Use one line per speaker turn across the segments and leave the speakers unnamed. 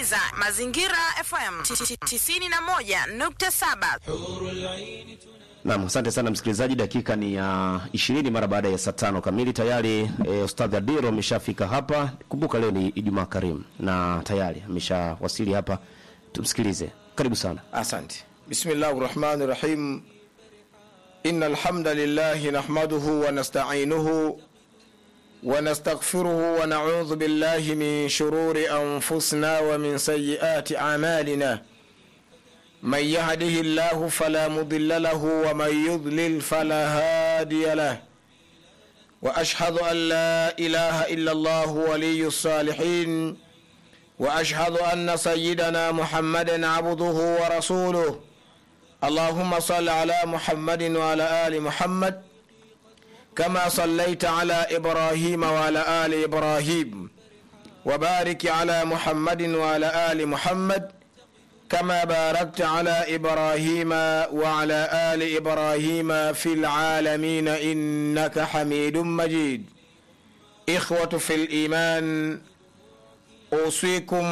unasikiliza Mazingira FM 91.7.
Naam, asante sana msikilizaji, dakika ni ya ishirini mara baada ya saa tano kamili tayari. E, Ustadh Adiro ameshafika hapa. Kumbuka leo ni Ijumaa Karimu na tayari ameshawasili hapa, tumsikilize. Karibu sana.
Asante. Bismillahi rahmani rahim. Inna alhamdulillahi nahmaduhu wa nasta'inuhu wa nastaghfiruhu wa na'udhu billahi min shururi anfusina wa min sayyiati a'malina. من يهده الله فلا مضل له ومن يضلل فلا هادي له واشهد ان لا اله الا الله ولي الصالحين واشهد ان سيدنا محمدا عبده ورسوله اللهم صل على محمد وعلى ال محمد كما صليت على ابراهيم وعلى ال ابراهيم وبارك على محمد وعلى ال محمد كما باركت على ابراهيم وعلى ال ابراهيم في العالمين انك حميد مجيد اخوه في الايمان اوصيكم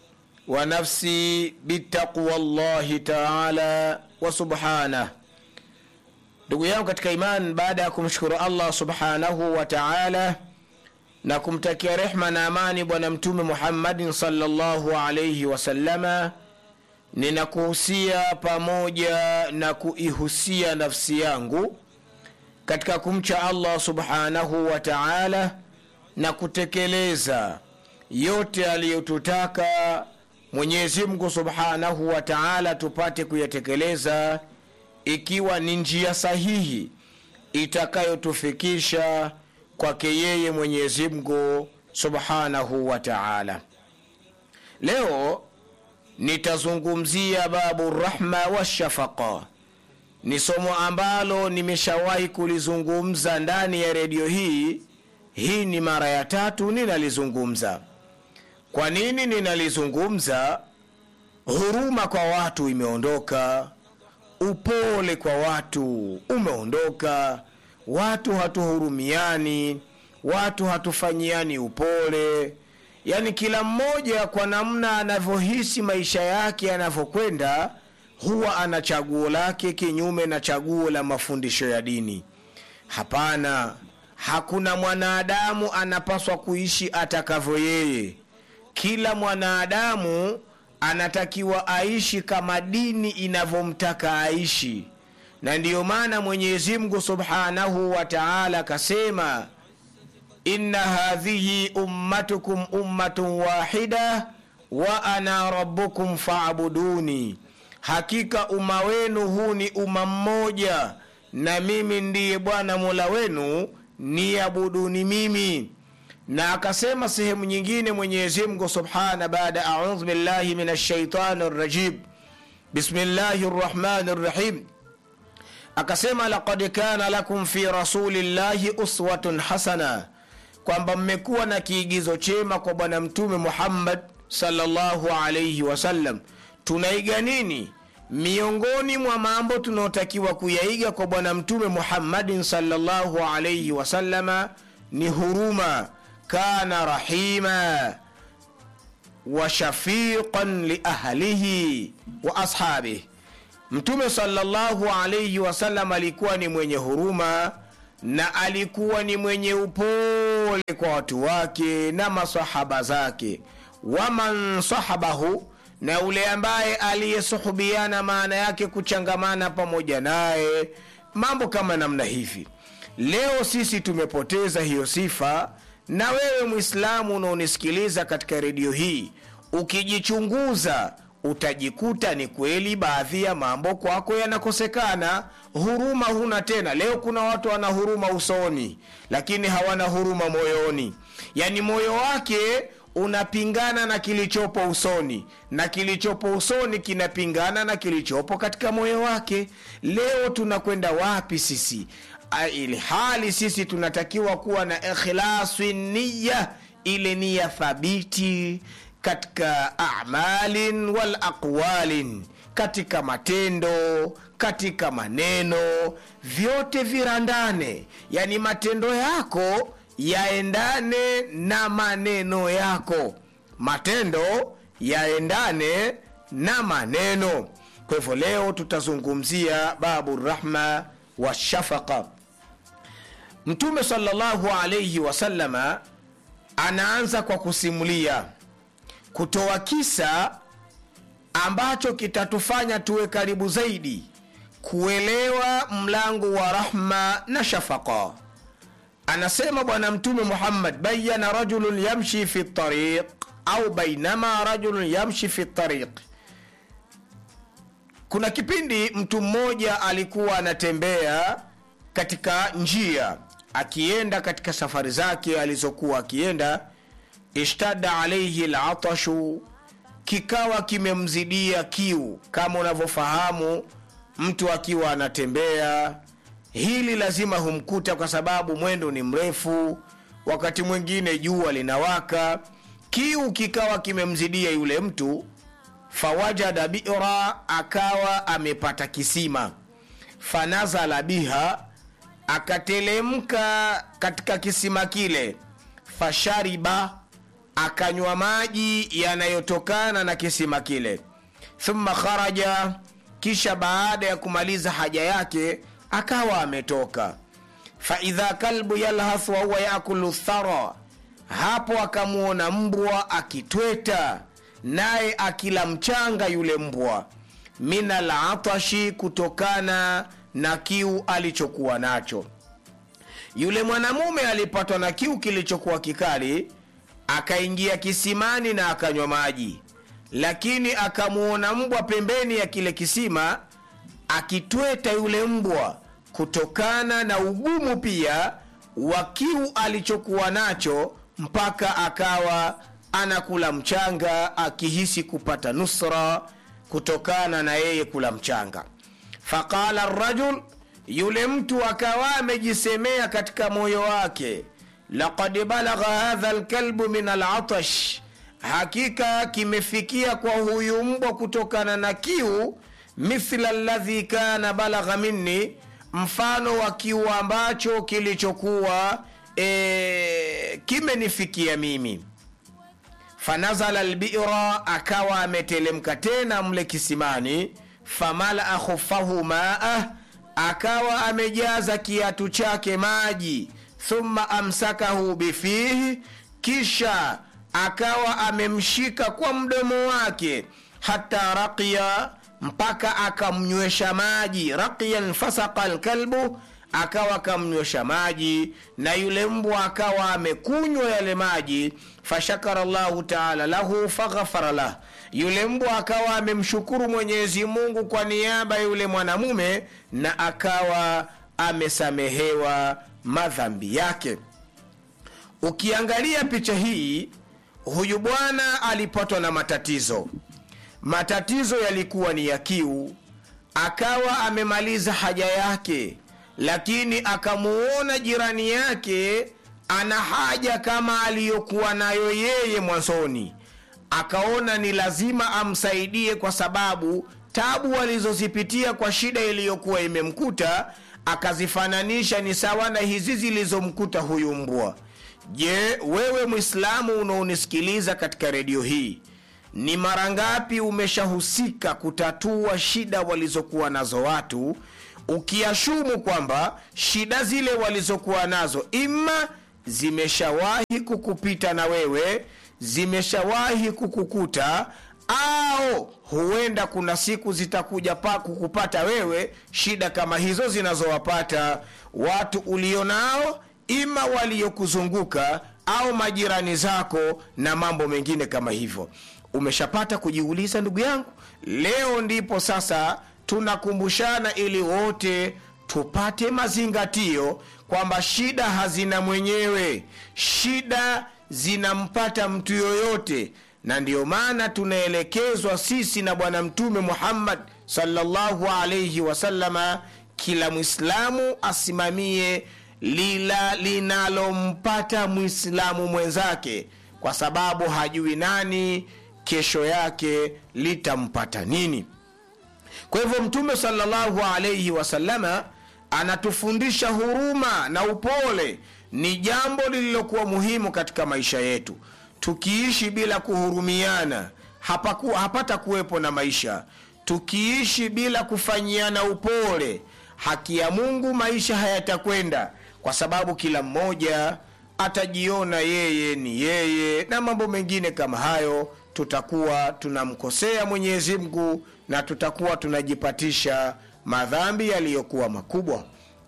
ونفسي بتقوى الله تعالى وسبحانه ndugu yangu katika iman baada ya kumshukuru allah subhanahu wa taala na kumtakia rehma na amani bwana mtume muhammadin salllahu alaihi wasalama ninakuhusia pamoja na kuihusia nafsi yangu katika kumcha allah subhanahu wa taala na kutekeleza yote aliyotutaka mwenyezi mungu subhanahu wa taala tupate kuyatekeleza ikiwa ni njia sahihi itakayotufikisha kwake yeye mwenyezi mungu subhanahu wa taala leo nitazungumzia babu rahma washafaqa ni somo ambalo nimeshawahi kulizungumza ndani ya redio hii hii ni mara ya tatu ninalizungumza kwa nini ninalizungumza huruma kwa watu imeondoka upole kwa watu umeondoka watu hatuhurumiani watu hatufanyiani upole yaani kila mmoja kwa namna anavyohisi maisha yake yanavyokwenda huwa ana chaguo lake kinyume na chaguo la mafundisho ya dini hapana hakuna mwanadamu anapaswa kuishi atakavyo yeye kila mwanadamu anatakiwa aishi kama dini inavyomtaka aishi na ndiyo maana mwenyezi mungu subhanahu wa taala akasema inna hadhihi ummatukum ummatun wahida wa ana rabbukum faabuduni hakika umma wenu huu ni umma mmoja na mimi ndiye bwana mola wenu niabuduni mimi na akasema sehemu nyingine mwenyezi mungu subhana baada audhu billahi min ashaitani rajim bismillahi rrahmani rrahim akasema laqad kana lakum fi rasulillahi uswatun hasana kwamba mmekuwa na kiigizo chema kwa bwana mtume muhammad salllahu alaihi wasallam tunaiga nini miongoni mwa mambo tunaotakiwa kuyaiga kwa bwana mtume muhammadin salllahu alaihi wasallama ni huruma kana rahima wa shafiqan liahlihi wa ashabih mtume salllahu alaihi wasallam alikuwa ni mwenye huruma na alikuwa ni mwenye upole kwa watu wake na masahaba zake waman sahabahu na ule ambaye aliyesuhubiana maana yake kuchangamana pamoja naye mambo kama namna hivi leo sisi tumepoteza hiyo sifa na wewe mwislamu unaonisikiliza katika redio hii ukijichunguza utajikuta ni kweli baadhi ya mambo kwako yanakosekana huruma huna tena leo kuna watu wana huruma usoni lakini hawana huruma moyoni yaani moyo wake unapingana na kilichopo usoni na kilichopo usoni kinapingana na kilichopo katika moyo wake leo tunakwenda wapi sisi ili hali sisi tunatakiwa kuwa na ikhlasi niya ile nia thabiti katika amalin wal aqwalin katika matendo katika maneno vyote virandane yani matendo yako yaendane na maneno yako matendo yaendane na maneno kwa hivyo leo tutazungumzia babu rahma wa shafaqa mtume salllahu alaihi wasalama anaanza kwa kusimulia kutoa kisa ambacho kitatufanya tuwe karibu zaidi kuelewa mlango wa rahma na shafaqa anasema bwana mtume muhammad bayana rajulun yamshi fi tariq au bainama rajulun yamshi fi tariq kuna kipindi mtu mmoja alikuwa anatembea katika njia akienda katika safari zake alizokuwa akienda ishtada alaihi latashu kikawa kimemzidia kiu kama unavyofahamu mtu akiwa anatembea hili lazima humkuta kwa sababu mwendo ni mrefu wakati mwingine jua linawaka kiu kikawa kimemzidia yule mtu fawajada bira akawa amepata kisima fanazala biha akatelemka katika kisima kile fashariba akanywa maji yanayotokana na kisima kile thumma kharaja kisha baada ya kumaliza haja yake akawa ametoka faidha kalbu yalhath wahuwa yakulu thara hapo akamwona mbwa akitweta naye akila mchanga yule mbwa min alatashi kutokana na kiu alichokuwa nacho yule mwanamume alipatwa na kiu kilichokuwa kikali akaingia kisimani na akanywa maji lakini akamwona mbwa pembeni ya kile kisima akitweta yule mbwa kutokana na ugumu pia wa kiu alichokuwa nacho mpaka akawa anakula mchanga akihisi kupata nusra kutokana na yeye kula mchanga faqala rajul yule mtu akawa amejisemea katika moyo wake laqad balagha hadha lkalbu min alatash hakika kimefikia kwa huyu mbwa kutokana na kiu mithla ladhi kana balagha minni mfano wa kiu ambacho kilichokuwa e, kimenifikia mimi fanazala lbira akawa ametelemka tena mle kisimani famalaa khufahu maa akawa amejaza kiatu chake maji thumma amsakahu bifihi kisha akawa amemshika kwa mdomo wake hata raqiya mpaka akamnywesha maji raqiyan fasaka lkalbu akawa akamnywesha maji na yule mbwa akawa amekunywa yale maji fashakara llahu taala lahu faghafara lah yule mbwa akawa amemshukuru mwenyezi mungu kwa niaba ya yule mwanamume na akawa amesamehewa madhambi yake ukiangalia picha hii huyu bwana alipatwa na matatizo matatizo yalikuwa ni ya kiu akawa amemaliza haja yake lakini akamuona jirani yake ana haja kama aliyokuwa nayo yeye mwanzoni akaona ni lazima amsaidie kwa sababu tabu alizozipitia kwa shida iliyokuwa imemkuta akazifananisha ni sawa na hizi zilizomkuta huyu mbwa je wewe mwislamu unaonisikiliza katika redio hii ni mara ngapi umeshahusika kutatua shida walizokuwa nazo watu ukiashumu kwamba shida zile walizokuwa nazo ima zimeshawahi kukupita na wewe zimeshawahi kukukuta au huenda kuna siku zitakuja pa kukupata wewe shida kama hizo zinazowapata watu ulionao ima waliokuzunguka au majirani zako na mambo mengine kama hivyo umeshapata kujiuliza ndugu yangu leo ndipo sasa tunakumbushana ili wote tupate mazingatio kwamba shida hazina mwenyewe shida zinampata mtu yoyote na ndiyo maana tunaelekezwa sisi na bwana mtume muhammad salllahu alaihi wasalama kila mwislamu asimamie lila linalompata mwislamu mwenzake kwa sababu hajui nani kesho yake litampata nini kwa hivyo mtume salllahu alaihi wasalama anatufundisha huruma na upole ni jambo lililokuwa muhimu katika maisha yetu tukiishi bila kuhurumiana hapaku, hapata kuwepo na maisha tukiishi bila kufanyiana upole haki ya mungu maisha hayatakwenda kwa sababu kila mmoja atajiona yeye ni yeye na mambo mengine kama hayo tutakuwa tunamkosea mwenyezi mungu na tutakuwa tunajipatisha madhambi yaliyokuwa makubwa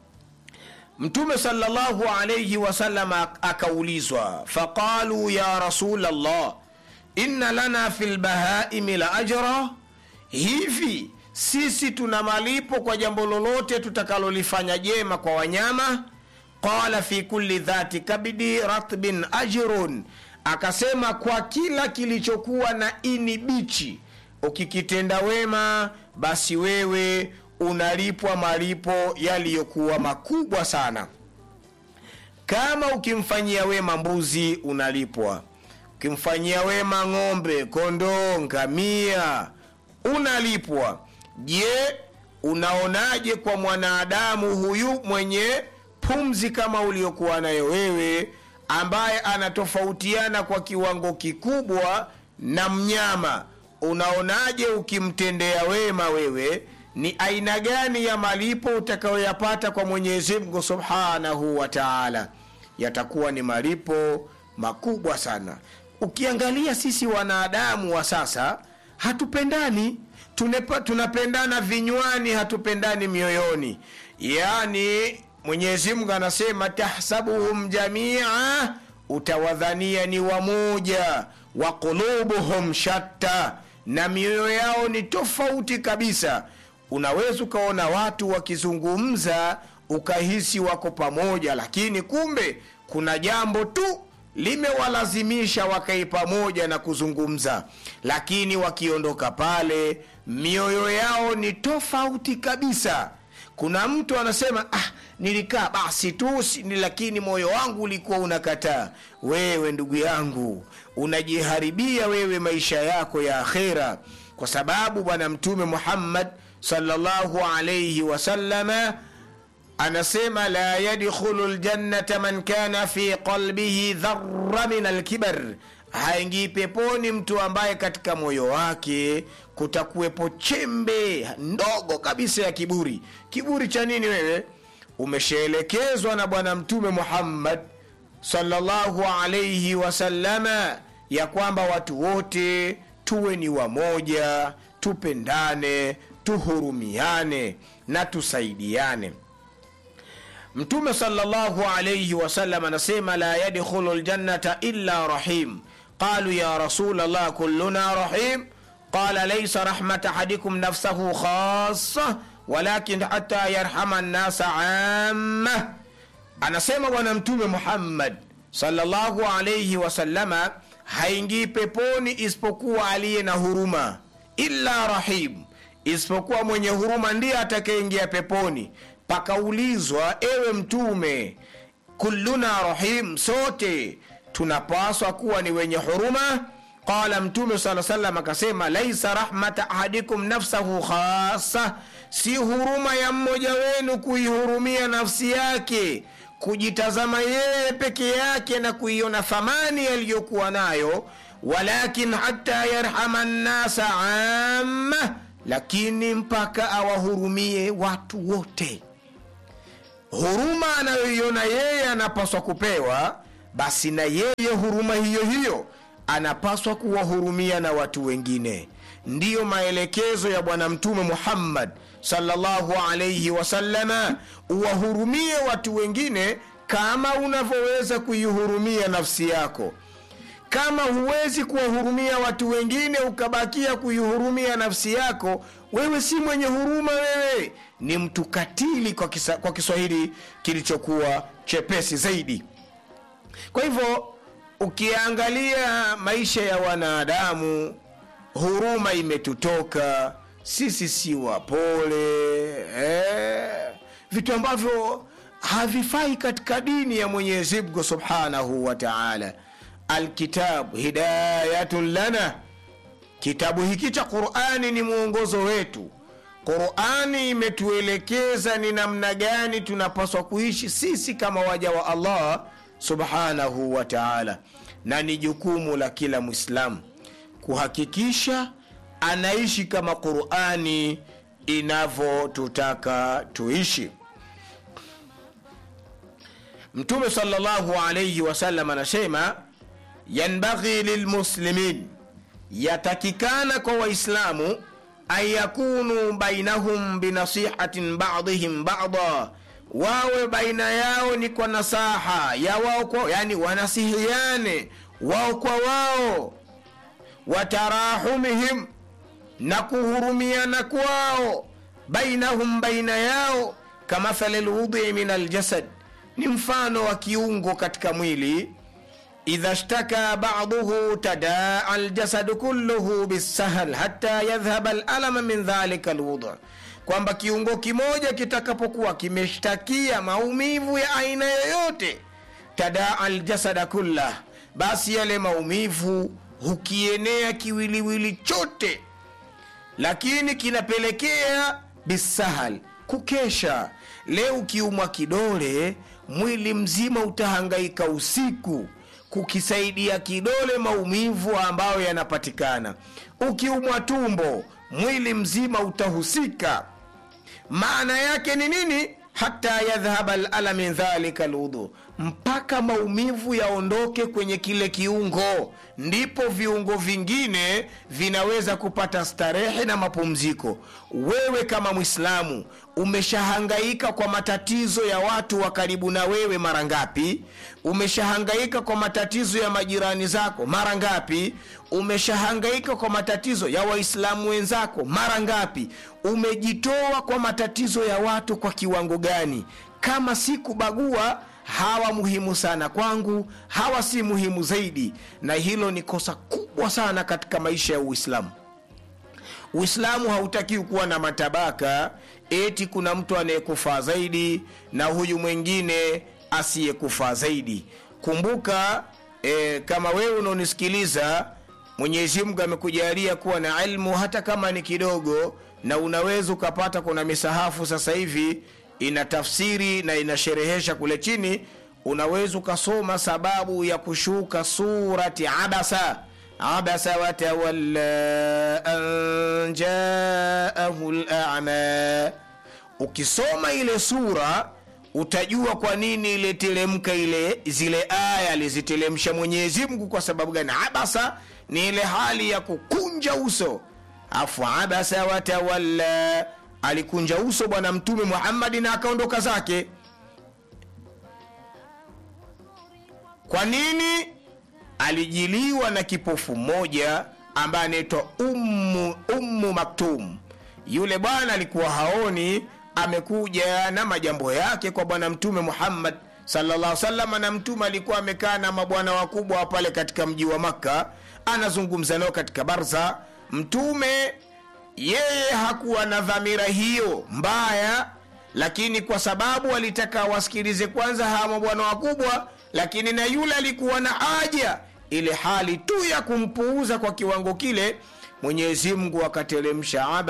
mtume salllahu alaihi wasallam akaulizwa faqalu ya rasul llah inna lana fi lbahaimi la ajra hivi sisi tuna malipo kwa jambo lolote tutakalolifanya jema kwa wanyama qala fi kulli dhati kabidi ratbin ajrun akasema kwa kila kilichokuwa na ini bichi ukikitenda wema basi wewe unalipwa malipo yaliyokuwa makubwa sana kama ukimfanyia wema mbuzi unalipwa ukimfanyia wema ng'ombe kondoo ngamia unalipwa je unaonaje kwa mwanadamu huyu mwenye pumzi kama uliokuwa nayo wewe ambaye anatofautiana kwa kiwango kikubwa na mnyama unaonaje ukimtendea wema wewe ni aina gani ya malipo utakayoyapata kwa mwenyezi mungu subhanahu wa taala yatakuwa ni malipo makubwa sana ukiangalia sisi wanadamu wa sasa hatupendani Tunepa, tunapendana vinywani hatupendani mioyoni yaani mwenyezi mungu anasema tahsabuhum jamia utawadhania ni wamoja wa qulubuhum shatta na mioyo yao ni tofauti kabisa unaweza ukaona watu wakizungumza ukahisi wako pamoja lakini kumbe kuna jambo tu limewalazimisha wakai pamoja na kuzungumza lakini wakiondoka pale mioyo yao ni tofauti kabisa kuna mtu anasema ah, nilikaa basi tu si- ni- lakini moyo wangu ulikuwa unakataa wewe ndugu yangu unajiharibia wewe maisha yako ya akhera kwa sababu bwana mtume muhammad sallallahu alaihi wasallama anasema la yadkhulu ljannata man kana fi qalbihi dhara min alkibar haingii peponi mtu ambaye katika moyo wake kutakuwepo chembe ndogo kabisa ya kiburi kiburi cha nini wewe umeshaelekezwa na bwana mtume muhammad sallallahu alaihi wasallama ya kwamba watu wote tuwe ni wamoja tupendane tuhurumiane na tusaidiane mtume salllahu alaihi wasallam anasema la yadkhulu ljannata illa rahim qalu ya rasul llah kulluna rahim qala laisa rahmat ahadikum nafsahu khasa walakin hata yarhama nnasa amma anasema bwana mtume muhammad salllahu alaihi wasallama haingii peponi isipokuwa aliye na huruma illa rahim isipokuwa mwenye huruma ndiye atakayeingia peponi pakaulizwa ewe mtume kulluna rahim sote tunapaswa kuwa ni wenye huruma qala mtume saa salam akasema laisa rahmata ahadikum nafsahu khasa si huruma ya mmoja wenu kuihurumia nafsi yake kujitazama yeye peke yake na kuiona thamani aliyokuwa nayo walakin hata yarhama nnasa amma lakini mpaka awahurumie watu wote huruma anayoiona yeye anapaswa kupewa basi na yeye huruma hiyo hiyo anapaswa kuwahurumia na watu wengine ndiyo maelekezo ya bwana mtume muhammad salllahu alaihi wasallama uwahurumie watu wengine kama unavyoweza kuihurumia nafsi yako kama huwezi kuwahurumia watu wengine ukabakia kuihurumia nafsi yako wewe si mwenye huruma wewe ni mtu katili kwa, kisa, kwa kiswahili kilichokuwa chepesi zaidi kwa hivyo ukiangalia maisha ya wanadamu huruma imetutoka sisi si wapole eh, vitu ambavyo havifai katika dini ya mwenyezi mungu subhanahu wa taala alkitabu hidayatun lana kitabu hiki cha qurani ni mwongozo wetu qurani imetuelekeza ni namna gani tunapaswa kuishi sisi kama waja wa allah subhanahu wa taala na ni jukumu la kila mwislamu kuhakikisha anaishi kama qurani inavyotutaka tuishi mtume salllahu alaihi wasallam anasema yanbaghi lilmuslimin yatakikana kwa waislamu an yakunu bainahum binasihatin badihim bada wawe baina yao ni kwa nasaha ya wao kwa yani wanasihiane wao kwa wao watarahumihim na kuhurumiana kwao bainahum baina yao kamathali lwudhi min aljasad ni mfano wa kiungo katika mwili idha shtaka baduhu tadaa aljasadu kulluhu bisahal hata yadhhaba lalama min dhalika lwudh kwamba kiungo kimoja kitakapokuwa kimeshtakia maumivu ya aina yoyote tadaa aljasada kullah basi yale maumivu hukienea kiwiliwili chote lakini kinapelekea bisahal kukesha leo ukiumwa kidole mwili mzima utahangaika usiku kukisaidia kidole maumivu ambayo yanapatikana ukiumwa tumbo mwili mzima utahusika maana yake ni nini hata yadhhaba lala min dhalika ludhu mpaka maumivu yaondoke kwenye kile kiungo ndipo viungo vingine vinaweza kupata starehe na mapumziko wewe kama mwislamu umeshahangaika kwa matatizo ya watu wa karibu na wewe mara ngapi umeshahangaika kwa matatizo ya majirani zako mara ngapi umeshahangaika kwa matatizo ya waislamu wenzako mara ngapi umejitoa kwa matatizo ya watu kwa kiwango gani kama si kubagua hawa muhimu sana kwangu hawa si muhimu zaidi na hilo ni kosa kubwa sana katika maisha ya uislamu uislamu hautakiwi kuwa na matabaka eti kuna mtu anayekufaa zaidi na huyu mwingine asiyekufaa zaidi kumbuka e, kama wewe unaonisikiliza mwenyezi mungu amekujalia kuwa na ilmu hata kama ni kidogo na unaweza ukapata kuna misahafu sasa hivi ina tafsiri na inasherehesha kule chini unaweza ukasoma sababu ya kushuka surati abasa abasa watawalla an jaahu lama ukisoma ile sura utajua kwa nini iliteremka ile zile aya aliziteremsha mwenyezi mungu kwa sababu gani abasa ni ile hali ya kukunja uso afu abasa watawalla alikunja uso bwana mtume muhammadi na akaondoka zake kwa nini alijiliwa na kipofu mmoja ambaye anaitwa ummu, ummu maktum yule bwana alikuwa haoni amekuja na majambo yake kwa bwana mtume muhammad sallallahu salama na mtume alikuwa amekaa na mabwana wakubwa pale katika mji wa makka anazungumza nao katika barza mtume yeye hakuwa na dhamira hiyo mbaya lakini kwa sababu alitaka wasikilize kwanza hawa mabwana wakubwa lakini na yule alikuwa na haja ile hali tu ya kumpuuza kwa kiwango kile mwenyezi mungu akateremsha